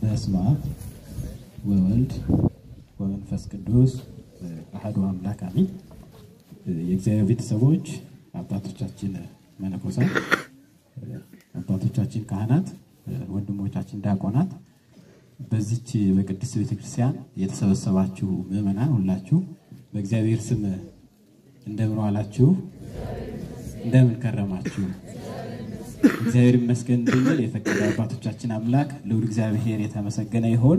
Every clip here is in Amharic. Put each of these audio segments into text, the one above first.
በስመ አብ ወወልድ ወመንፈስ ቅዱስ አሐዱ አምላክ አሜን። የእግዚአብሔር ቤተሰቦች፣ አባቶቻችን መነኮሳት፣ አባቶቻችን ካህናት፣ ወንድሞቻችን ዲያቆናት፣ በዚች በቅድስት ቤተክርስቲያን የተሰበሰባችሁ ምዕመናን ሁላችሁ በእግዚአብሔር ስም እንደምን ዋላችሁ? እንደምን ከረማችሁ? እግዚአብሔር ይመስገን እንድንል የፈቀደ አባቶቻችን አምላክ ልዑል እግዚአብሔር የተመሰገነ ይሆን።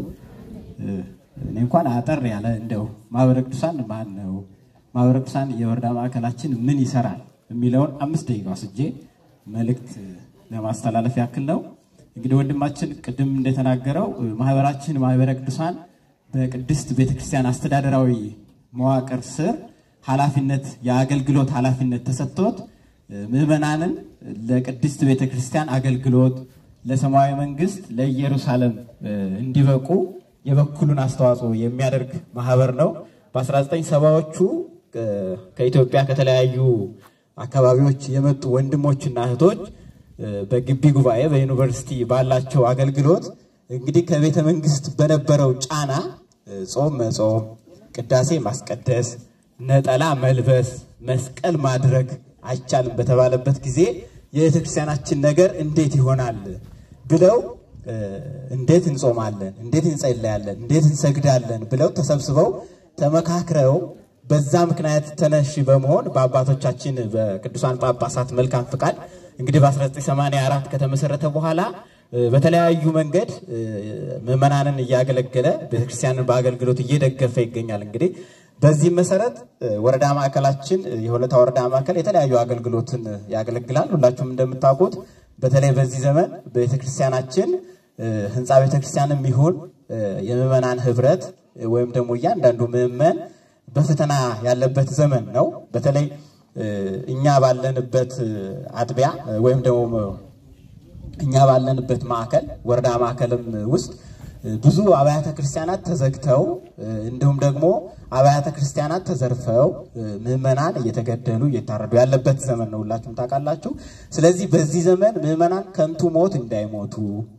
እኔ እንኳን አጠር ያለ እንደው ማህበረ ቅዱሳን ማን ነው፣ ማህበረ ቅዱሳን የወረዳ ማዕከላችን ምን ይሰራል የሚለውን አምስት ደቂቃ ወስጄ መልእክት ለማስተላለፍ ያክል ነው። እንግዲህ ወንድማችን ቅድም እንደተናገረው ማህበራችን ማህበረ ቅዱሳን በቅድስት ቤተክርስቲያን አስተዳደራዊ መዋቅር ስር ኃላፊነት የአገልግሎት ኃላፊነት ተሰጥቶት ምዕመናንን ለቅድስት ቤተክርስቲያን አገልግሎት ለሰማያዊ መንግስት ለኢየሩሳሌም እንዲበቁ የበኩሉን አስተዋጽኦ የሚያደርግ ማህበር ነው። በ1970ዎቹ ከኢትዮጵያ ከተለያዩ አካባቢዎች የመጡ ወንድሞችና እህቶች በግቢ ጉባኤ በዩኒቨርሲቲ ባላቸው አገልግሎት እንግዲህ ከቤተ መንግስት በነበረው ጫና ጾም መጾም፣ ቅዳሴ ማስቀደስ፣ ነጠላ መልበስ፣ መስቀል ማድረግ አይቻልም በተባለበት ጊዜ የቤተ ክርስቲያናችን ነገር እንዴት ይሆናል ብለው እንዴት እንጾማለን፣ እንዴት እንጸለያለን፣ እንዴት እንሰግዳለን ብለው ተሰብስበው ተመካክረው በዛ ምክንያት ተነሺ በመሆን በአባቶቻችን በቅዱሳን ጳጳሳት መልካም ፍቃድ እንግዲህ በ1984 ከተመሰረተ በኋላ በተለያዩ መንገድ ምዕመናንን እያገለገለ ቤተክርስቲያንን በአገልግሎት እየደገፈ ይገኛል። እንግዲህ በዚህ መሰረት ወረዳ ማዕከላችን የሆለታ ወረዳ ማዕከል የተለያዩ አገልግሎትን ያገለግላል። ሁላችሁም እንደምታውቁት በተለይ በዚህ ዘመን ቤተክርስቲያናችን ህንፃ ቤተክርስቲያንም ይሁን የምዕመናን ህብረት ወይም ደግሞ እያንዳንዱ ምዕመን በፈተና ያለበት ዘመን ነው። በተለይ እኛ ባለንበት አጥቢያ ወይም ደግሞ እኛ ባለንበት ማዕከል ወረዳ ማዕከልም ውስጥ ብዙ አብያተ ክርስቲያናት ተዘግተው እንዲሁም ደግሞ አብያተ ክርስቲያናት ተዘርፈው ምዕመናን እየተገደሉ እየታረዱ ያለበት ዘመን ነው። ሁላችሁም ታውቃላችሁ። ስለዚህ በዚህ ዘመን ምዕመናን ከንቱ ሞት እንዳይሞቱ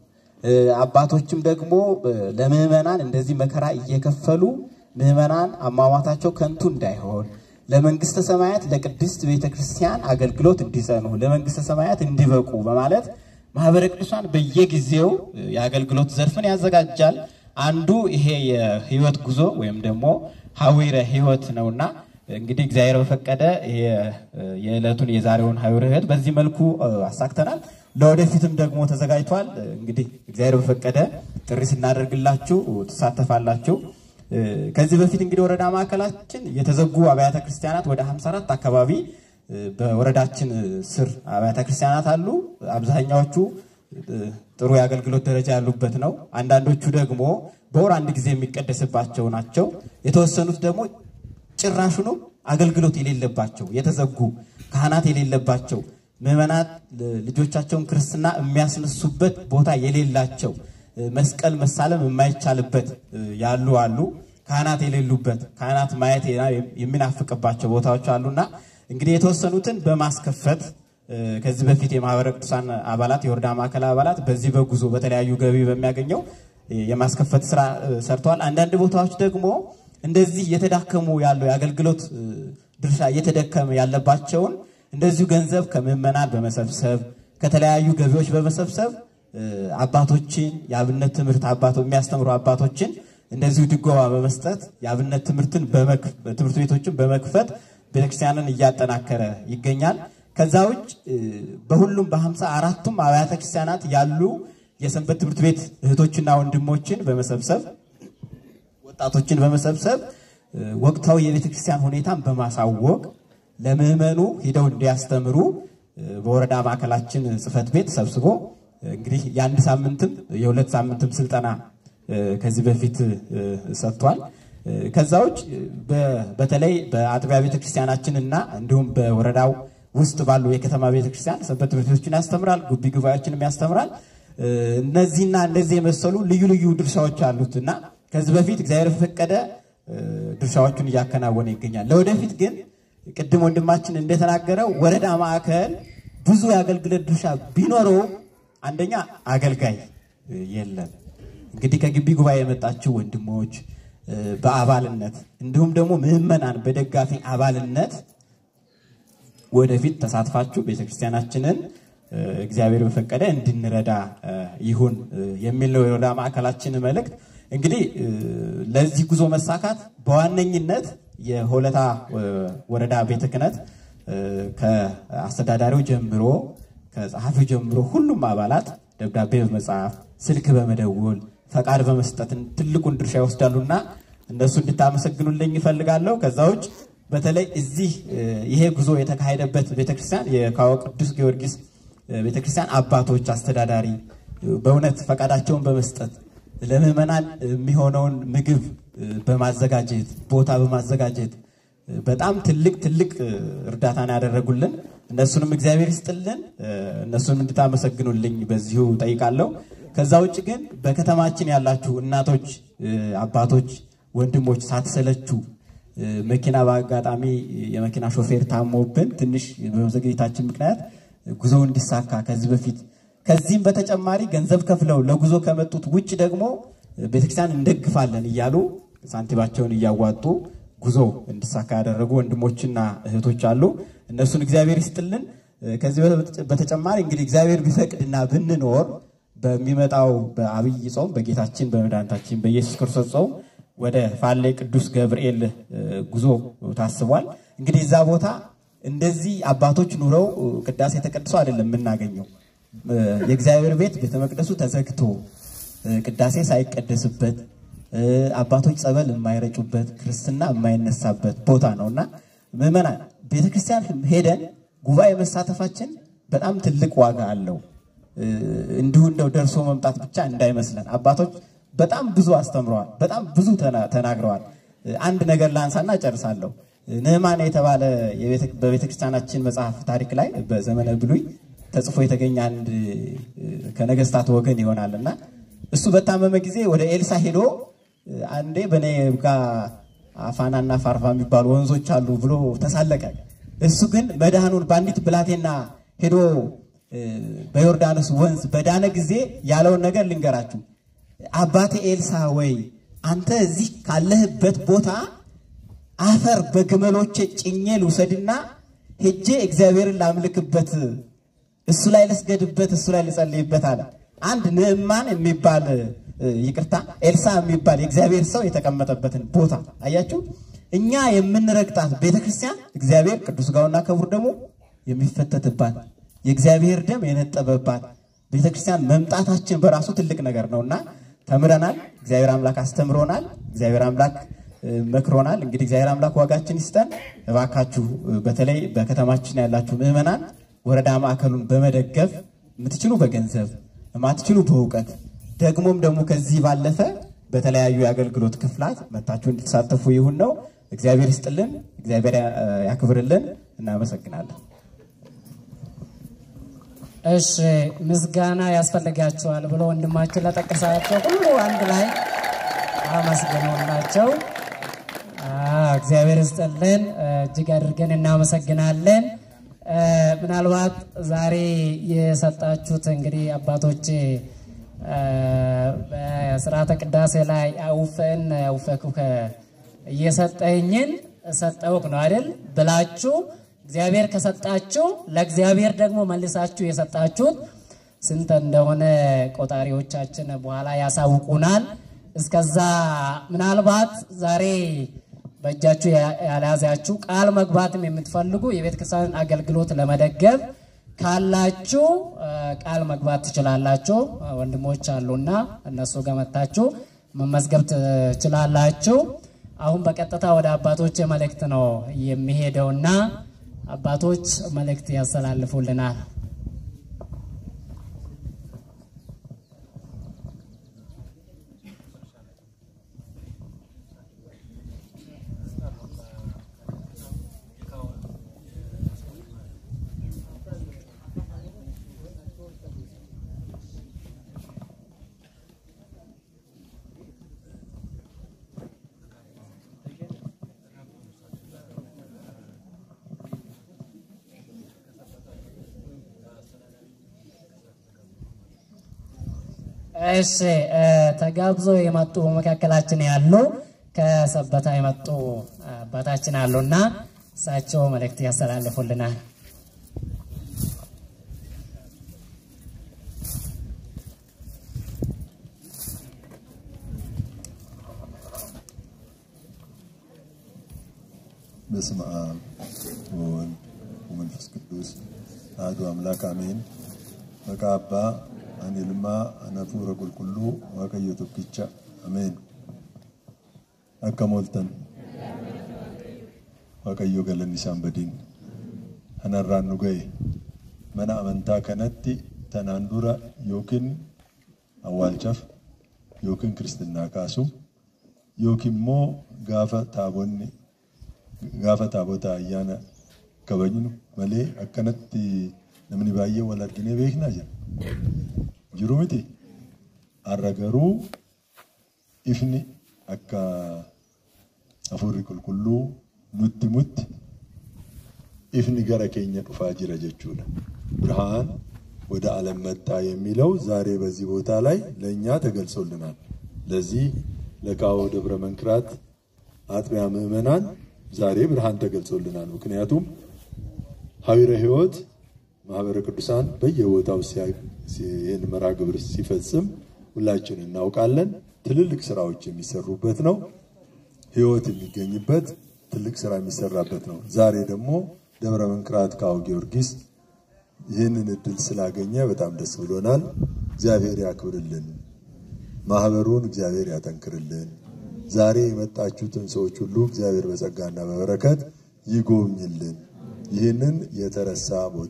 አባቶችም ደግሞ ለምዕመናን እንደዚህ መከራ እየከፈሉ ምዕመናን አሟሟታቸው ከንቱ እንዳይሆን ለመንግስተ ሰማያት ለቅድስት ቤተ ክርስቲያን አገልግሎት እንዲጸኑ ለመንግስተ ሰማያት እንዲበቁ በማለት ማህበረ ቅዱሳን በየጊዜው የአገልግሎት ዘርፍን ያዘጋጃል። አንዱ ይሄ የህይወት ጉዞ ወይም ደግሞ ሀዊረ ህይወት ነውና እንግዲህ እግዚአብሔር በፈቀደ የዕለቱን የዛሬውን ሀዊረ ህይወት በዚህ መልኩ አሳክተናል። ለወደፊትም ደግሞ ተዘጋጅቷል። እንግዲህ እግዚአብሔር በፈቀደ ጥሪ ስናደርግላችሁ ትሳተፋላችሁ። ከዚህ በፊት እንግዲህ ወረዳ ማዕከላችን የተዘጉ አብያተ ክርስቲያናት ወደ 54 አካባቢ በወረዳችን ስር አብያተ ክርስቲያናት አሉ። አብዛኛዎቹ ጥሩ የአገልግሎት ደረጃ ያሉበት ነው። አንዳንዶቹ ደግሞ በወር አንድ ጊዜ የሚቀደስባቸው ናቸው። የተወሰኑት ደግሞ ጭራሹኑ አገልግሎት የሌለባቸው የተዘጉ ካህናት የሌለባቸው ምዕመናት ልጆቻቸውን ክርስትና የሚያስነሱበት ቦታ የሌላቸው መስቀል መሳለም የማይቻልበት ያሉ አሉ። ካህናት የሌሉበት ካህናት ማየት የሚናፍቅባቸው ቦታዎች አሉና እንግዲህ የተወሰኑትን በማስከፈት ከዚህ በፊት የማህበረ ቅዱሳን አባላት የወረዳ ማዕከል አባላት በዚህ በጉዞ በተለያዩ ገቢ በሚያገኘው የማስከፈት ስራ ሰርተዋል። አንዳንድ ቦታዎች ደግሞ እንደዚህ እየተዳከሙ ያለው የአገልግሎት ድርሻ እየተደከመ ያለባቸውን እንደዚሁ ገንዘብ ከምዕመናን በመሰብሰብ ከተለያዩ ገቢዎች በመሰብሰብ አባቶችን የአብነት ትምህርት የሚያስተምሩ አባቶችን እንደዚሁ ድጎማ በመስጠት የአብነት ትምህርትን ትምህርት ቤቶችን በመክፈት ቤተክርስቲያንን እያጠናከረ ይገኛል። ከዛ ውጭ በሁሉም በሀምሳ አራቱም አብያተ ክርስቲያናት ያሉ የሰንበት ትምህርት ቤት እህቶችና ወንድሞችን በመሰብሰብ ወጣቶችን በመሰብሰብ ወቅታዊ የቤተ ክርስቲያን ሁኔታን በማሳወቅ ለምዕመኑ ሂደው እንዲያስተምሩ በወረዳ ማዕከላችን ጽሕፈት ቤት ሰብስቦ እንግዲህ የአንድ ሳምንትም የሁለት ሳምንትም ስልጠና ከዚህ በፊት ሰጥቷል። ከዛ ውጭ በተለይ በአጥቢያ ቤተክርስቲያናችን እና እንዲሁም በወረዳው ውስጥ ባሉ የከተማ ቤተክርስቲያን ሰንበት ትምህርት ቤቶችን ያስተምራል፣ ጉቢ ጉባኤዎችንም ያስተምራል። እነዚህና እነዚህ የመሰሉ ልዩ ልዩ ድርሻዎች አሉት እና ከዚህ በፊት እግዚአብሔር ፈቀደ ድርሻዎቹን እያከናወነ ይገኛል። ለወደፊት ግን ቅድም ወንድማችን እንደተናገረው ወረዳ ማዕከል ብዙ የአገልግሎት ድርሻ ቢኖረውም አንደኛ አገልጋይ የለም። እንግዲህ ከግቢ ጉባኤ የመጣችሁ ወንድሞች በአባልነት እንዲሁም ደግሞ ምዕመናን በደጋፊ አባልነት ወደፊት ተሳትፋችሁ ቤተክርስቲያናችንን እግዚአብሔር በፈቀደ እንድንረዳ ይሁን የሚል ነው የወረዳ ማዕከላችን መልእክት። እንግዲህ ለዚህ ጉዞ መሳካት በዋነኝነት የሆለታ ወረዳ ቤተ ክህነት ከአስተዳዳሪው ጀምሮ ከጸሐፊው ጀምሮ ሁሉም አባላት ደብዳቤ በመጻፍ ስልክ በመደወል ፈቃድ በመስጠትን ትልቁን ድርሻ ይወስዳሉና እነሱ እንድታመሰግኑልኝ ይፈልጋለሁ። ከዛ ውጭ በተለይ እዚህ ይሄ ጉዞ የተካሄደበት ቤተክርስቲያን የካዎ ቅዱስ ጊዮርጊስ ቤተክርስቲያን አባቶች አስተዳዳሪ በእውነት ፈቃዳቸውን በመስጠት ለምዕመናን የሚሆነውን ምግብ በማዘጋጀት ቦታ በማዘጋጀት በጣም ትልቅ ትልቅ እርዳታን ያደረጉልን እነሱንም እግዚአብሔር ይስጥልን። እነሱንም እንድታመሰግኑልኝ በዚሁ ጠይቃለሁ። ከዛ ውጭ ግን በከተማችን ያላችሁ እናቶች፣ አባቶች፣ ወንድሞች ሳትሰለችሁ መኪና በአጋጣሚ የመኪና ሾፌር ታሞብን ትንሽ በመዘግየታችን ምክንያት ጉዞ እንዲሳካ ከዚህ በፊት ከዚህም በተጨማሪ ገንዘብ ከፍለው ለጉዞ ከመጡት ውጭ ደግሞ ቤተክርስቲያን እንደግፋለን እያሉ ሳንቲባቸውን እያዋጡ ጉዞ እንዲሳካ ያደረጉ ወንድሞችና እህቶች አሉ። እነሱን እግዚአብሔር ይስጥልን። ከዚህ በተጨማሪ እንግዲህ እግዚአብሔር ቢፈቅድና ብንኖር በሚመጣው በአብይ ጾም በጌታችን በመድኃኒታችን በኢየሱስ ክርስቶስ ጾም ወደ ፋሌ ቅዱስ ገብርኤል ጉዞ ታስቧል። እንግዲህ እዛ ቦታ እንደዚህ አባቶች ኑረው ቅዳሴ ተቀድሶ አይደለም የምናገኘው። የእግዚአብሔር ቤት ቤተ መቅደሱ ተዘግቶ ቅዳሴ ሳይቀደስበት አባቶች ጸበል የማይረጩበት ክርስትና የማይነሳበት ቦታ ነው እና ምዕመናን ቤተክርስቲያን ሄደን ጉባኤ መሳተፋችን በጣም ትልቅ ዋጋ አለው። እንዲሁ እንደው ደርሶ መምጣት ብቻ እንዳይመስለን። አባቶች በጣም ብዙ አስተምረዋል፣ በጣም ብዙ ተናግረዋል። አንድ ነገር ላንሳና ጨርሳለሁ። ንዕማን የተባለ በቤተክርስቲያናችን መጽሐፍ ታሪክ ላይ በዘመነ ብሉይ ተጽፎ የተገኘ አንድ ከነገስታት ወገን ይሆናል እና እሱ በታመመ ጊዜ ወደ ኤልሳ ሄዶ አንዴ በእኔ ጋ አፋናና ፋርፋ የሚባሉ ወንዞች አሉ ብሎ ተሳለቀ። እሱ ግን መድኃኑን በአንዲት ብላቴና ሄዶ በዮርዳኖስ ወንዝ በዳነ ጊዜ ያለውን ነገር ልንገራችሁ። አባቴ ኤልሳ ወይ አንተ እዚህ ካለህበት ቦታ አፈር በግመሎቼ ጭኜ ልውሰድና ሄጄ እግዚአብሔርን ላምልክበት፣ እሱ ላይ ልስገድበት፣ እሱ ላይ ልጸልይበት አለ። አንድ ንዕማን የሚባል ይቅርታ ኤልሳ የሚባል የእግዚአብሔር ሰው የተቀመጠበትን ቦታ አያችሁ። እኛ የምንረግጣት ቤተክርስቲያን እግዚአብሔር ቅዱስ ሥጋውና ክቡር ደግሞ የሚፈተትባት የእግዚአብሔር ደም የነጠበባት ቤተክርስቲያን መምጣታችን በራሱ ትልቅ ነገር ነውና ተምረናል። እግዚአብሔር አምላክ አስተምሮናል። እግዚአብሔር አምላክ መክሮናል። እንግዲህ እግዚአብሔር አምላክ ዋጋችን ይስጠን። እባካችሁ በተለይ በከተማችን ያላችሁ ምዕመናን ወረዳ ማዕከሉን በመደገፍ የምትችሉ በገንዘብ የማትችሉ በእውቀት ደግሞም ደግሞ ከዚህ ባለፈ በተለያዩ የአገልግሎት ክፍላት መታችሁ እንድትሳተፉ ይሁን ነው። እግዚአብሔር ይስጥልን፣ እግዚአብሔር ያክብርልን። እናመሰግናለን። እሺ ምስጋና ያስፈልጋቸዋል ብሎ ወንድማችን ለጠቀሳቸው ሁሉ አንድ ላይ አመስግነውላቸው። እግዚአብሔር ይስጥልን፣ እጅግ አድርገን እናመሰግናለን። ምናልባት ዛሬ የሰጣችሁት እንግዲህ አባቶች በስርዓተ ቅዳሴ ላይ አውፈን አውፈኩከ እየሰጠኝን ሰጠውክ ነው አይደል ብላችሁ እግዚአብሔር ከሰጣችሁ ለእግዚአብሔር ደግሞ መልሳችሁ የሰጣችሁት ስንት እንደሆነ ቆጣሪዎቻችን በኋላ ያሳውቁናል። እስከዛ ምናልባት ዛሬ በእጃችሁ ያልያዛችሁ ቃል መግባትም የምትፈልጉ የቤተ ክርስቲያን አገልግሎት ለመደገፍ ካላችሁ ቃል መግባት ትችላላችሁ። ወንድሞች አሉና እነሱ ጋር መታችሁ መመዝገብ ትችላላችሁ። አሁን በቀጥታ ወደ አባቶች መልእክት ነው የሚሄደውና አባቶች መልእክት ያስተላልፉልናል። እሺ ተጋብዞ የመጡ በመካከላችን ያሉ ከሰበታ የመጡ አባታችን አሉና እሳቸው መልእክት ያስተላልፉልናል። በስመ አብ ወወልድ ወመንፈስ ቅዱስ አሐዱ አምላክ አሜን። መቃ አባ አኔልማ አነፉረ ቁልቁሉ ዋቀዮ ቶኪቻ አሜን። akka mooltan waaqayyo galanni isaan badiin kanarraan nu ga'e mana amantaa kanatti tanaan dura yookiin awwaalchaaf yookiin kiristinnaa kaasu yookiin immoo gaafa taabonni gaafa taabota ayyaana kabajnu malee akkanatti namni baay'ee wal arginee beeknaa jira. Jiru miti. Har'a garuu ifni akka hafuurri qulqulluu nutti mutti ifni gara keenya dhufaa jira jechuudha። ብርሃን ወደ ዓለም መጣ የሚለው ዛሬ በዚህ ቦታ ላይ ለእኛ ተገልጾልናል። ለዚህ ለካዎ ደብረ መንክራት አጥቢያ ምዕመናን ዛሬ ብርሃን ተገልጾልናል። ምክንያቱም ሀዊረ ሕይወት ማህበረ ቅዱሳን በየቦታው ይህን መርሃ ግብር ሲፈጽም ሁላችን እናውቃለን። ትልልቅ ስራዎች የሚሰሩበት ነው። ሕይወት የሚገኝበት ትልቅ ስራ የሚሰራበት ነው። ዛሬ ደግሞ ደብረ መንክራት ካዎ ጊዮርጊስ ይህንን እድል ስላገኘ በጣም ደስ ብሎናል። እግዚአብሔር ያክብርልን፣ ማህበሩን እግዚአብሔር ያጠንክርልን። ዛሬ የመጣችሁትን ሰዎች ሁሉ እግዚአብሔር በጸጋና በበረከት ይጎብኝልን። ይህንን የተረሳ ቦታ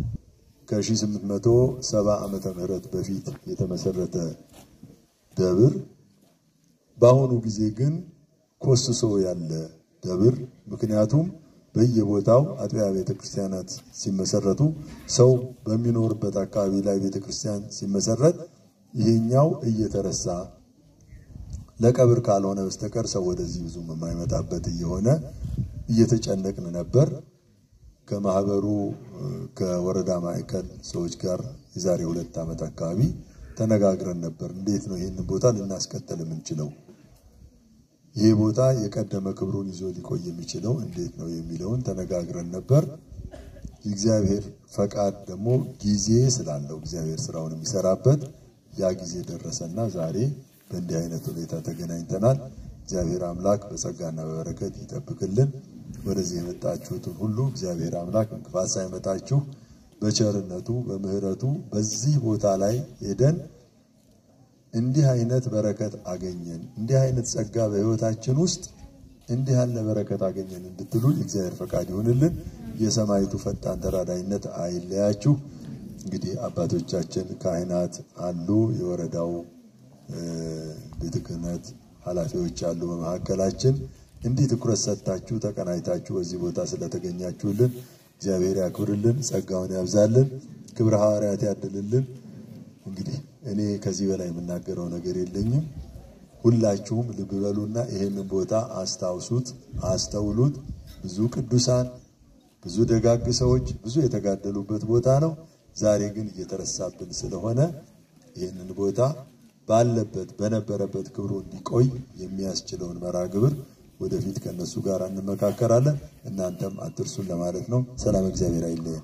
ከ1870 ዓመተ ምህረት በፊት የተመሰረተ ደብር በአሁኑ ጊዜ ግን ኮስሶ ያለ ደብር ምክንያቱም በየቦታው አጥቢያ ቤተ ክርስቲያናት ሲመሰረቱ ሰው በሚኖርበት አካባቢ ላይ ቤተ ክርስቲያን ሲመሰረት ይሄኛው እየተረሳ ለቀብር ካልሆነ በስተቀር ሰው ወደዚህ ብዙም የማይመጣበት እየሆነ እየተጨነቅን ነበር። ከማህበሩ ከወረዳ ማዕከል ሰዎች ጋር የዛሬ ሁለት ዓመት አካባቢ ተነጋግረን ነበር። እንዴት ነው ይህንን ቦታ ልናስቀጥል የምንችለው? ይህ ቦታ የቀደመ ክብሩን ይዞ ሊቆይ የሚችለው እንዴት ነው የሚለውን ተነጋግረን ነበር። የእግዚአብሔር ፈቃድ ደግሞ ጊዜ ስላለው እግዚአብሔር ስራውን የሚሰራበት ያ ጊዜ ደረሰና ዛሬ በእንዲህ አይነት ሁኔታ ተገናኝተናል። እግዚአብሔር አምላክ በጸጋና በበረከት ይጠብቅልን። ወደዚህ የመጣችሁትን ሁሉ እግዚአብሔር አምላክ እንቅፋት ሳይመጣችሁ በቸርነቱ በምሕረቱ በዚህ ቦታ ላይ ሄደን እንዲህ አይነት በረከት አገኘን፣ እንዲህ አይነት ጸጋ በሕይወታችን ውስጥ እንዲህ ያለ በረከት አገኘን እንድትሉ የእግዚአብሔር ፈቃድ ይሁንልን። የሰማይቱ ፈጣን ተራዳይነት አይለያችሁ። እንግዲህ አባቶቻችን ካህናት አሉ፣ የወረዳው ቤተ ክህነት ኃላፊዎች አሉ በመካከላችን። እንዲህ ትኩረት ሰጥታችሁ ተቀናይታችሁ በዚህ ቦታ ስለተገኛችሁልን እግዚአብሔር ያክብርልን፣ ጸጋውን ያብዛልን፣ ክብረ ሐዋርያት ያድልልን። እንግዲህ እኔ ከዚህ በላይ የምናገረው ነገር የለኝም። ሁላችሁም ልብ በሉና ይሄንን ቦታ አስታውሱት፣ አስተውሉት። ብዙ ቅዱሳን፣ ብዙ ደጋግ ሰዎች ብዙ የተጋደሉበት ቦታ ነው። ዛሬ ግን እየተረሳብን ስለሆነ ይህንን ቦታ ባለበት በነበረበት ክብሩ እንዲቆይ የሚያስችለውን መርሃ ግብር ወደፊት ከነሱ ጋር እንመካከራለን። እናንተም አትርሱን ለማለት ነው። ሰላም እግዚአብሔር አይለየን።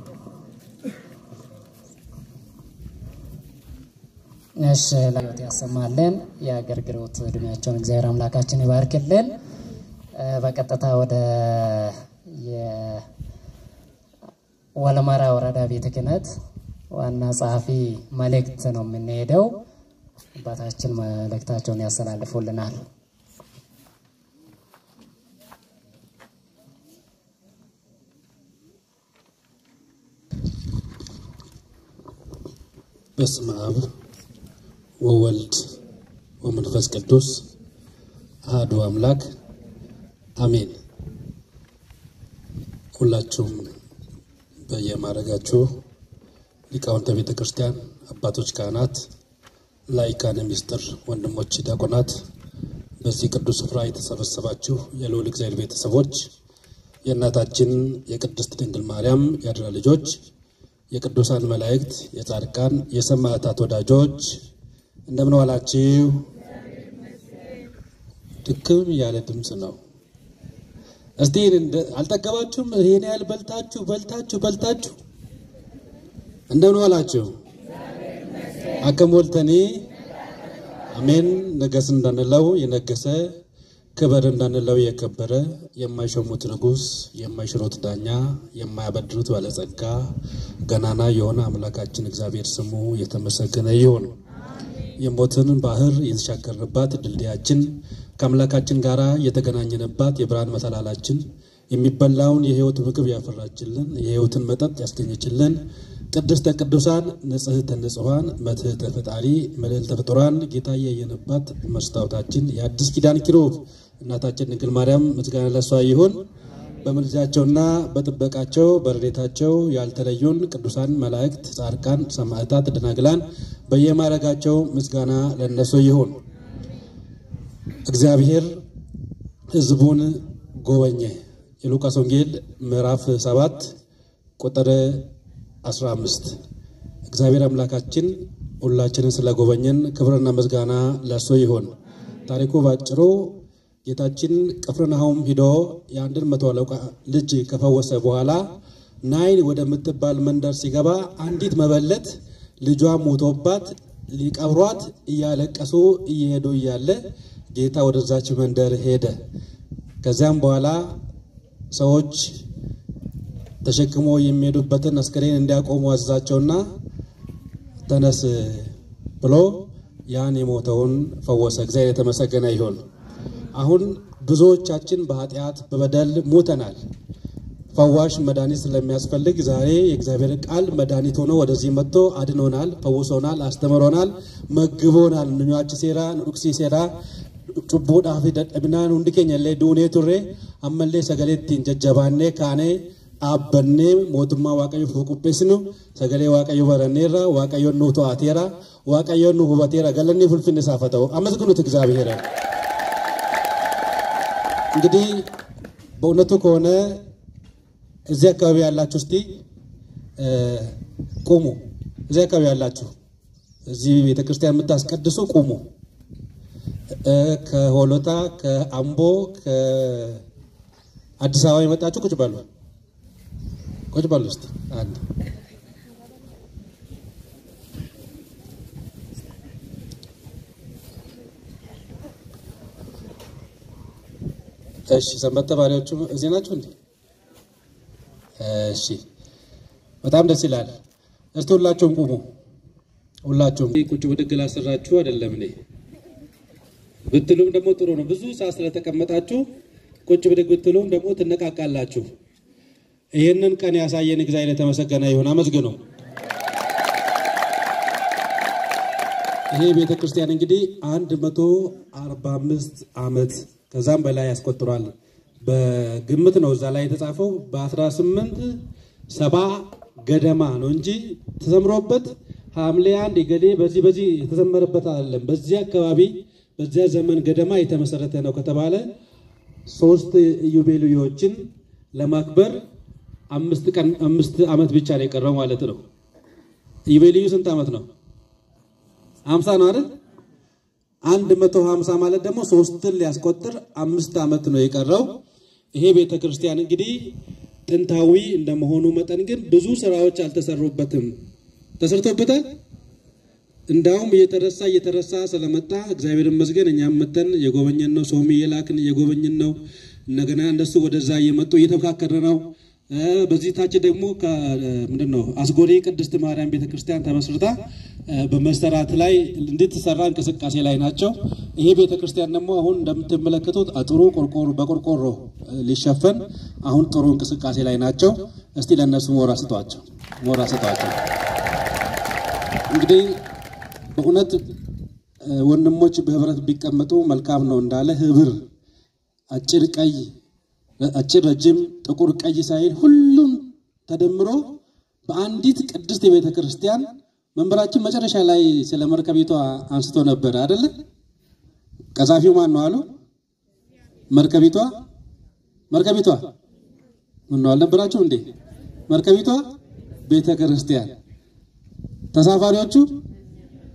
እሺ ለህይወት ያሰማልን። የአገልግሎት እድሜያቸውን እግዚአብሔር አምላካችን ይባርክልን። በቀጥታ ወደ የወለመራ ወረዳ ቤተ ክህነት ዋና ጸሐፊ መልእክት ነው የምንሄደው። አባታችን መልእክታቸውን ያስተላልፉልናል። በስመ አብ ወወልድ ወመንፈስ ቅዱስ አሐዱ አምላክ አሜን። ሁላችሁም በየማዕረጋችሁ ሊቃውንተ ቤተ ክርስቲያን፣ አባቶች ካህናት፣ ላይካነ ምስጢር ወንድሞች ዲያቆናት፣ በዚህ ቅዱስ ስፍራ የተሰበሰባችሁ የልዑል እግዚአብሔር ቤተሰቦች፣ የእናታችን የቅድስት ድንግል ማርያም የአደራ ልጆች የቅዱሳን መላእክት፣ የጻድቃን፣ የሰማዕታት ወዳጆች እንደምን ዋላችሁ? ድክም ያለ ድምፅ ነው። እስቲ አልጠገባችሁም? ይሄን ያህል በልታችሁ በልታችሁ በልታችሁ እንደምን ዋላችሁ? አከም ወልተኒ አሜን። ነገስ እንዳንለው የነገሰ ክበር እንዳንለው የከበረ የማይሾሙት ንጉሥ የማይሽሩት ዳኛ የማያበድሩት ባለጸጋ ገናና የሆነ አምላካችን እግዚአብሔር ስሙ የተመሰገነ ይሁን። የሞትን ባህር የተሻገርንባት ድልድያችን ከአምላካችን ጋር የተገናኘንባት የብርሃን መሰላላችን የሚበላውን የሕይወት ምግብ ያፈራችልን የሕይወትን መጠጥ ያስገኘችልን ቅድስተ ቅዱሳን ንጽሕተ ንጹሐን መትሕተ ፈጣሪ መልዕልተ ፍጡራን ጌታ ያየንባት መስታወታችን የአዲስ ኪዳን ኪሩብ እናታችን ድንግል ማርያም ምስጋና ለሷ ይሁን። በምልጃቸውና በጥበቃቸው በረድኤታቸው ያልተለዩን ቅዱሳን መላእክት፣ ጻድቃን፣ ሰማዕታት፣ ደናግላን በየማዕረጋቸው ምስጋና ለነሱ ይሁን። እግዚአብሔር ሕዝቡን ጎበኘ። የሉቃስ ወንጌል ምዕራፍ 7 ቁጥር 15 እግዚአብሔር አምላካችን ሁላችንን ስለጎበኘን ክብርና ምስጋና ለእሱ ይሁን። ታሪኩ ባጭሩ ጌታችን ቅፍርናሆም ሂዶ የአንድን መቶ አለቃ ልጅ ከፈወሰ በኋላ ናይን ወደምትባል መንደር ሲገባ አንዲት መበለት ልጇ ሞቶባት ሊቀብሯት እያለቀሱ እየሄዱ እያለ ጌታ ወደዛች መንደር ሄደ። ከዚያም በኋላ ሰዎች ተሸክሞ የሚሄዱበትን አስከሬን እንዲያቆሙ አዘዛቸውና ተነስ ብሎ ያን የሞተውን ፈወሰ። እግዚአብሔር የተመሰገነ ይሁን። አሁን ብዙዎቻችን በኃጢአት በበደል ሞተናል። ፈዋሽ መድኃኒት ስለሚያስፈልግ ዛሬ የእግዚአብሔር ቃል መድኃኒት ሆኖ ወደዚህ መጥቶ አድኖናል፣ ፈውሶናል፣ አስተምሮናል፣ መግቦናል። ኑኛች ሴራ ኑዱቅሲ ሴራ ጩቦዳፊ ደደብናን ሁንዲ ኬኛ ሌ ዱኔ ቱሬ አመሌ ሰገሌትቲን ጀጀባኔ ካኔ dhaabbannee mootummaa waaqayyoof qopheessinu sagalee waaqayyo baranneerra waaqayyoon nu to'ateera waaqayyoon nu hubateera galanni fulfinni isaaf haa ta'u አመስግኑት እግዚአብሔር እንግዲህ በእውነቱ ከሆነ እዚህ አካባቢ ያላችሁ እስቲ ቁሙ። እዚህ አካባቢ ያላችሁ እዚህ ቤተክርስቲያን የምታስቀድሱ ቁሙ። ከሆሎታ ከአምቦ ከአዲስ አበባ የመጣችሁ ቁጭ በሉ። ቁጭ በሉ እስቲ አንድ እሺ ሰንበት ተማሪዎቹ እዚህ ናችሁ እንዴ? እሺ በጣም ደስ ይላል። እስቲ ሁላችሁም ቁሙ። ሁላችሁም ቁጭ ብድግ ላሰራችሁ አይደለም እኔ ብትሉም ደግሞ ጥሩ ነው። ብዙ ሰዓት ስለተቀመጣችሁ ቁጭ ብድግ ብትሉም ደግሞ ትነቃቃላችሁ። ይህንን ቀን ያሳየን እግዚአብሔር የተመሰገነ ይሁን። አመስግኑ። ይሄ ቤተ ክርስቲያን እንግዲህ አንድ መቶ አርባ አምስት ዓመት ከዛም በላይ ያስቆጥሯል። በግምት ነው እዛ ላይ የተጻፈው በአስራ ስምንት ሰባ ገደማ ነው እንጂ ተዘምሮበት ሐምሌ አንድ የገሌ በዚህ በዚህ የተዘመረበት አይደለም። በዚህ አካባቢ በዚያ ዘመን ገደማ የተመሰረተ ነው ከተባለ ሶስት ኢዮቤልዩዎችን ለማክበር አምስት ቀን አምስት ዓመት ብቻ ነው የቀረው ማለት ነው። ኢዮቤልዩ ስንት ዓመት ነው? ሀምሳ ነው አይደል? አንድ መቶ ሀምሳ ማለት ደግሞ ሶስትን ሊያስቆጥር አምስት ዓመት ነው የቀረው። ይሄ ቤተ ክርስቲያን እንግዲህ ጥንታዊ እንደመሆኑ መጠን ግን ብዙ ስራዎች አልተሰሩበትም። ተሰርቶበታል። እንዳውም እየተረሳ እየተረሳ ስለመጣ እግዚአብሔር ይመስገን እኛም መተን የጎበኘን ነው። ሰውም እየላክን እየጎበኘን ነው። እንደገና እነሱ ወደዛ እየመጡ እየተመካከረ ነው። በዚህ ታች ደግሞ ምንድን ነው አስጎዴ ቅድስት ማርያም ቤተክርስቲያን ተመስርታ በመሰራት ላይ እንድትሰራ እንቅስቃሴ ላይ ናቸው። ይሄ ቤተክርስቲያን ደግሞ አሁን እንደምትመለከቱት አጥሩ ቆርቆሮ በቆርቆሮ ሊሸፈን አሁን ጥሩ እንቅስቃሴ ላይ ናቸው። እስቲ ለእነሱ ሞራ ስጧቸው፣ ሞራ ስጧቸው። እንግዲህ በእውነት ወንድሞች በህብረት ቢቀመጡ መልካም ነው እንዳለ ህብር አጭር ቀይ አጭር ረጅም ጥቁር ቀይ ሳይል ሁሉም ተደምሮ በአንዲት ቅድስት የቤተ ክርስቲያን መንበራችን መጨረሻ ላይ ስለ መርከቢቷ አንስቶ ነበር አይደለ? ቀዛፊው ማን ነው አሉ? መርከቢቷ መርከቢቷ ምን ነው አልነበራችሁ እንዴ? መርከቢቷ ቤተ ክርስቲያን፣ ተሳፋሪዎቹ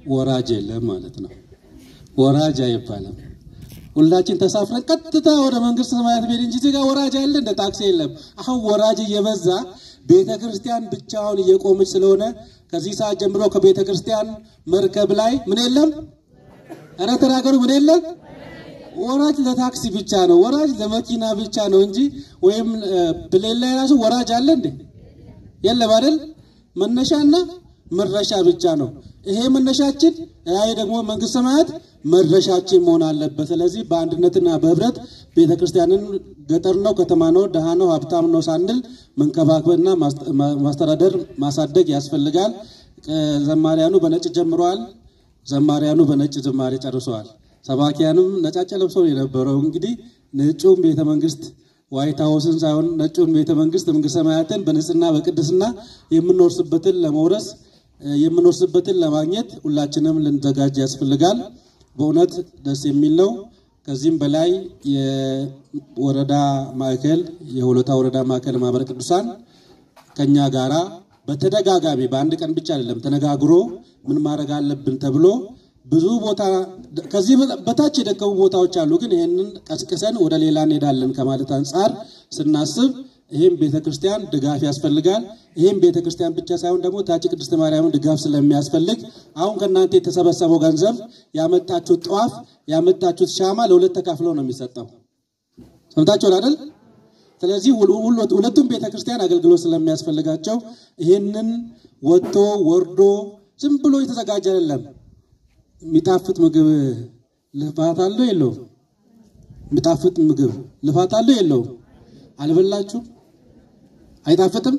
ወራጅ የለም ማለት ነው። ወራጅ አይባልም። ሁላችን ተሳፍረን ቀጥታ ወደ መንግስት ሰማያት ቤት እንጂ እዚህ ጋር ወራጅ አለ እንደ ታክሲ የለም። አሁን ወራጅ እየበዛ ቤተ ክርስቲያን ብቻውን እየቆመች ስለሆነ ከዚህ ሰዓት ጀምሮ ከቤተ ክርስቲያን መርከብ ላይ ምን የለም? ኧረ ተናገሩ፣ ምን የለም? ወራጅ ለታክሲ ብቻ ነው፣ ወራጅ ለመኪና ብቻ ነው እንጂ ወይም ፕሌን ላይ ራሱ ወራጅ አለ እንዴ? የለም አይደል? መነሻና መድረሻ ብቻ ነው። ይሄ መነሻችን፣ ይሄ ደግሞ መንግስት ሰማያት መድረሻችን መሆን አለበት። ስለዚህ በአንድነትና በህብረት ቤተ ክርስቲያንን ገጠር ነው፣ ከተማ ነው፣ ድሃ ነው፣ ሀብታም ነው ሳንል መንከባከብና ማስተዳደር ማሳደግ ያስፈልጋል። ዘማሪያኑ በነጭ ጀምረዋል። ዘማሪያኑ በነጭ ዝማሬ ጨርሰዋል። ሰባኪያንም ነጫጭ ለብሰው የነበረው እንግዲህ ነጩም ቤተ መንግስት ዋይት ሀውስን ሳይሆን ነጩን ቤተ መንግስት መንግስት ሰማያትን በንጽህና በቅድስና የምንወርስበትን ለመውረስ የምንወርስበትን ለማግኘት ሁላችንም ልንዘጋጅ ያስፈልጋል። በእውነት ደስ የሚል ነው። ከዚህም በላይ የወረዳ ማዕከል የሆለታ ወረዳ ማዕከል ማህበረ ቅዱሳን ከኛ ጋራ በተደጋጋሚ በአንድ ቀን ብቻ አይደለም ተነጋግሮ ምን ማድረግ አለብን ተብሎ ብዙ ቦታ ከዚህ በታች የደከሙ ቦታዎች አሉ። ግን ይህንን ቀስቅሰን ወደ ሌላ እንሄዳለን ከማለት አንጻር ስናስብ ይህም ቤተክርስቲያን ድጋፍ ያስፈልጋል። ይህም ቤተክርስቲያን ብቻ ሳይሆን ደግሞ ታች ቅድስት ማርያምን ድጋፍ ስለሚያስፈልግ አሁን ከእናንተ የተሰበሰበው ገንዘብ ያመጣችሁት ጠዋፍ ያመጣችሁት ሻማ ለሁለት ተካፍለው ነው የሚሰጠው። ሰምታችኋል አይደል? ስለዚህ ሁለቱም ቤተክርስቲያን አገልግሎት ስለሚያስፈልጋቸው ይህንን ወጥቶ ወርዶ ዝም ብሎ የተዘጋጀ አይደለም። የሚጣፍጥ ምግብ ልፋት አለው የለውም? የሚጣፍጥ ምግብ ልፋት አለው የለውም? አልበላችሁ? አይጣፍጥም?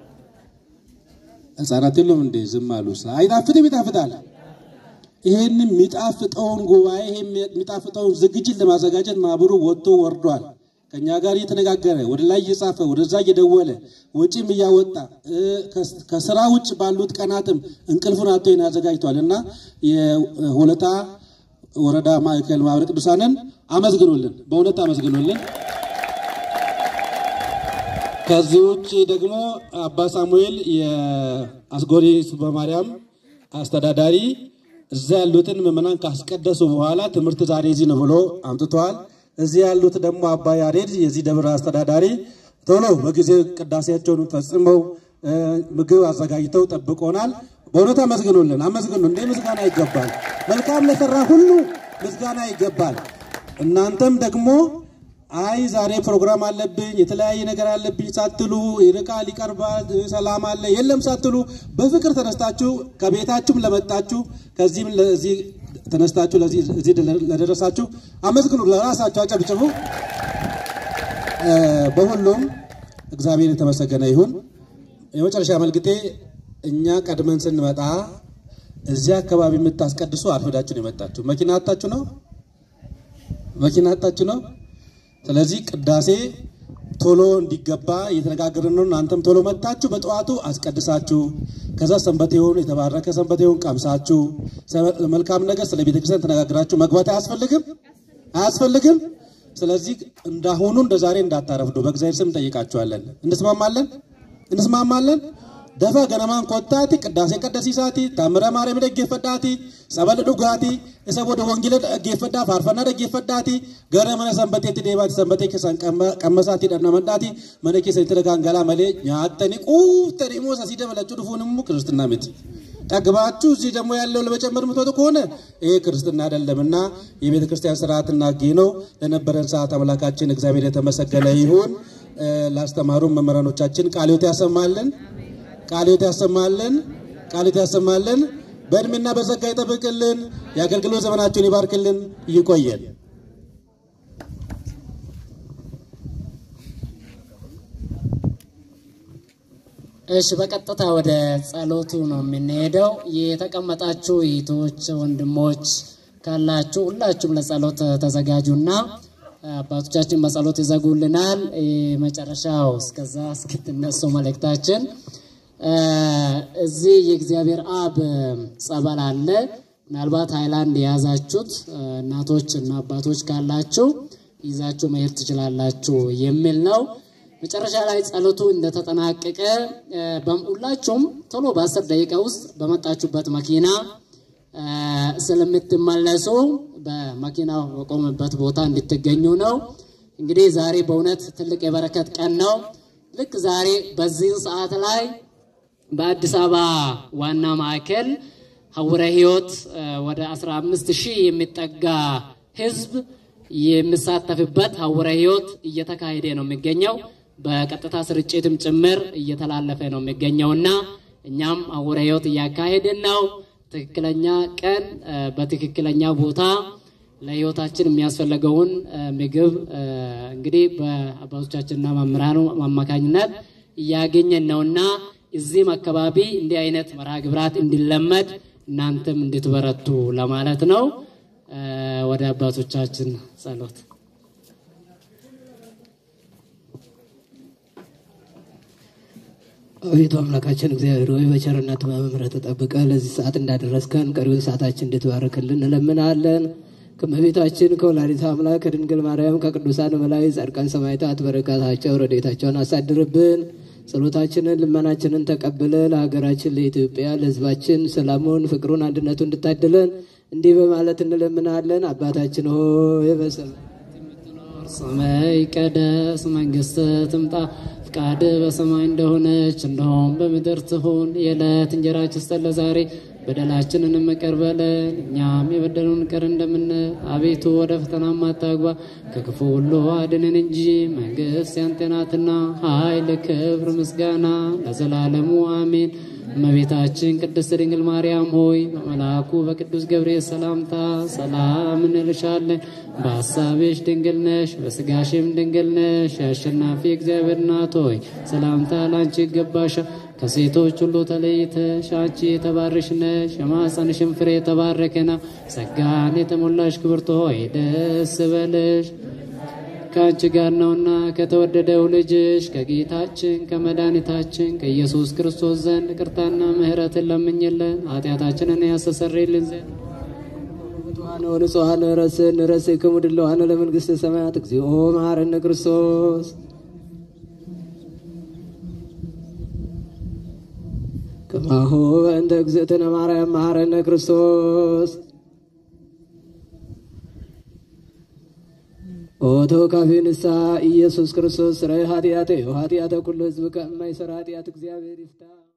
ህፃናት የለውም እንዴ? ዝም አሉ። አይጣፍጥም? ይጣፍጣል። ይሄንን የሚጣፍጠውን ጉባኤ ይሄ የሚጣፍጠውን ዝግጅት ለማዘጋጀት ማህበሩ ወጥቶ ወርዷል። ከኛ ጋር እየተነጋገረ ወደ ላይ እየጻፈ ወደዛ እየደወለ ወጪም እያወጣ ከስራ ውጭ ባሉት ቀናትም እንቅልፉን አጥቶ ይህን አዘጋጅቷል እና የሆለታ ወረዳ ማዕከል ማህበረ ቅዱሳንን አመስግኑልን፣ በእውነት አመስግኑልን። ከዚህ ውጭ ደግሞ አባ ሳሙኤል የአስጎሪ በማርያም አስተዳዳሪ እዛ ያሉትን ምዕመናን ካስቀደሱ በኋላ ትምህርት ዛሬ እዚህ ነው ብሎ አምጥተዋል። እዚህ ያሉት ደግሞ አባ ያሬድ የዚህ ደብር አስተዳዳሪ ቶሎ በጊዜ ቅዳሴያቸውን ፈጽመው ምግብ አዘጋጅተው ጠብቆናል። በእውነት አመስግኑልን፣ አመስግኑ። እንዴ ምስጋና ይገባል። መልካም ለሰራ ሁሉ ምስጋና ይገባል። እናንተም ደግሞ አይ ዛሬ ፕሮግራም አለብኝ የተለያየ ነገር አለብኝ ሳትሉ ይርቃል፣ ይቀርባል፣ ሰላም አለ የለም ሳትሉ በፍቅር ተነስታችሁ ከቤታችሁም ለመጣችሁ ከዚህም ለዚህ ተነስታችሁ እዚህ ለደረሳችሁ አመስግኑ፣ ለራሳችሁ አጨብጭቡ። በሁሉም እግዚአብሔር የተመሰገነ ይሁን። የመጨረሻ መልግጤ እኛ ቀድመን ስንመጣ እዚህ አካባቢ የምታስቀድሱ አርፍዳችሁ ነው የመጣችሁ። መኪና አጣችሁ ነው መኪና አጣችሁ ነው። ስለዚህ ቅዳሴ ቶሎ እንዲገባ እየተነጋገርን ነው። እናንተም ቶሎ መጣችሁ በጠዋቱ አስቀድሳችሁ ከዛ ሰንበቴውን የተባረከ ሰንበቴውን ቀምሳችሁ መልካም ነገር ስለ ቤተክርስቲያን ተነጋግራችሁ መግባት አያስፈልግም አያስፈልግም። ስለዚህ እንዳሁኑ እንደ ዛሬ እንዳታረፍዱ በእግዚአብሔር ስም እንጠይቃችኋለን። እንስማማለን እንስማማለን። ደፋ ገነማን ኮታቲ ቅዳሴ ቀደሲሳቲ ታምረ ማርያም ደጌፈዳቲ ጸበል ዱጋቲ እሰ ቦደ ወንጌለ ደጌፈዳ ፋርፈና ደጌፈዳቲ ገረ መነ ሰንበቴ ዴባቲ ሰንበቴ ከሰን ቀመሳቲ ደና መንዳቲ መነ ኬሰ ተደጋንገላ መሌ ኛተኒ ቁፍተኒ ሞሳ ሲደበለችሁ ድፉንሙ ክርስትና ምት ጠግባችሁ እዚህ ደግሞ ያለው ለመጨመር የምትወጡ ከሆነ ይሄ ክርስትና አይደለምና የቤተ ክርስቲያን ስርዓትና ሕግ ነው። ለነበረን ሰዓት አምላካችን እግዚአብሔር የተመሰገነ ይሁን። ላስተማሩ መምህራኖቻችን ቃልዮት ያሰማልን ቃልዮት ያሰማልን ቃልዮት ያሰማልን። በእድሜና በጸጋ ይጠብቅልን። የአገልግሎት ዘመናቸውን ይባርክልን። ይቆየን። እሺ በቀጥታ ወደ ጸሎቱ ነው የምንሄደው። የተቀመጣችሁ እህቶች፣ ወንድሞች ካላችሁ ሁላችሁም ለጸሎት ተዘጋጁና አባቶቻችን በጸሎት ይዘጉልናል። መጨረሻው እስከዛ እስክትነሱ መልእክታችን እዚህ የእግዚአብሔር አብ ጸበል አለ። ምናልባት ሃይላንድ የያዛችሁት እናቶች እና አባቶች ካላችሁ ይዛችሁ መሄድ ትችላላችሁ የሚል ነው። መጨረሻ ላይ ጸሎቱ እንደተጠናቀቀ ሁላችሁም ቶሎ በአስር ደቂቃ ውስጥ በመጣችሁበት መኪና ስለምትመለሱ በመኪናው በቆመበት ቦታ እንድትገኙ ነው። እንግዲህ ዛሬ በእውነት ትልቅ የበረከት ቀን ነው። ልክ ዛሬ በዚህን ሰዓት ላይ በአዲስ አበባ ዋና ማዕከል ሀውረ ሕይወት ወደ 15 ሺህ የሚጠጋ ህዝብ የሚሳተፍበት ሀውረ ሕይወት እየተካሄደ ነው የሚገኘው። በቀጥታ ስርጭትም ጭምር እየተላለፈ ነው የሚገኘውና እኛም ሀውረ ሕይወት እያካሄድን ነው። ትክክለኛ ቀን በትክክለኛ ቦታ ለህይወታችን የሚያስፈልገውን ምግብ እንግዲህ በአባቶቻችንና መምህራኑ አማካኝነት እያገኘን ነውና እዚህም አካባቢ እንዲህ አይነት መርሃ ግብራት እንዲለመድ እናንተም እንድትበረቱ ለማለት ነው። ወደ አባቶቻችን ጸሎት አቤቱ አምላካችን እግዚአብሔር ሆይ በቸርነት በምሕረት ጠብቀ ለዚህ ሰዓት እንዳደረስከን ቀሪውን ሰዓታችን እንድትባርክልን እንለምናለን። ከእመቤታችን ከወላዲተ አምላክ ከድንግል ማርያም ከቅዱሳን መላእክት ጻድቃን ሰማዕታት በረከታቸው ረድኤታቸውን አሳድርብን። ጸሎታችንን ልመናችንን ተቀብለ ለሀገራችን ለኢትዮጵያ ለሕዝባችን ሰላሙን፣ ፍቅሩን፣ አንድነቱን እንድታድለን እንዲህ በማለት እንለምናለን። አባታችን ሆይ በሰማይ የምትኖር ስምህ ይቀደስ፣ መንግስትህ ትምጣ፣ ፍቃድህ በሰማይ እንደሆነች እንደሆም በምድር ትሁን። የዕለት እንጀራችንን ስጠን ዛሬ በደላችንን ይቅር በለን እኛም የበደሉን ይቅር እንደምንል። አቤቱ ወደ ፈተናም አታግባ ከክፉ ሁሉ አድነን እንጂ መንግስት ያንተ ናትና፣ ኃይል፣ ክብር፣ ምስጋና ለዘላለሙ አሜን። እመቤታችን ቅድስት ድንግል ማርያም ሆይ በመልአኩ በቅዱስ ገብርኤል ሰላምታ ሰላም እንልሻለን። በሐሳብሽ ድንግል ነሽ፣ በስጋሽም ድንግል ነሽ። የአሸናፊ እግዚአብሔር እናት ሆይ ሰላምታ ላንቺ ይገባሻል። ከሴቶች ሁሉ ተለይተሽ አንቺ የተባረክሽ ነሽ፣ የማኅፀንሽም ፍሬ የተባረከ ነው። ጸጋን የተሞላሽ ክብርት ሆይ ደስ በልሽ ከአንቺ ጋር ነውና ከተወደደው ልጅሽ ከጌታችን ከመድኃኒታችን ከኢየሱስ ክርስቶስ ዘንድ ይቅርታና ምሕረትን ለምኝልን ኃጢአታችንን ያስተሰርይልን ዘንድ ብፁዓን ወንጹሐን ረስን ረስክሙ ድለዋን ለመንግሥተ ሰማያት እግዚኦ መሐረነ ክርስቶስ ከማሁ በእንተ እግዝእትነ ማርያም መሐረነ ክርስቶስ ኦቶ ካፌ ንስሐ ኢየሱስ ክርስቶስ ስራይ ኃጢአተ ኃጢአተ ኩሉ ህዝብ ከማይሰራ ኃጢአት እግዚአብሔር ይፍታ።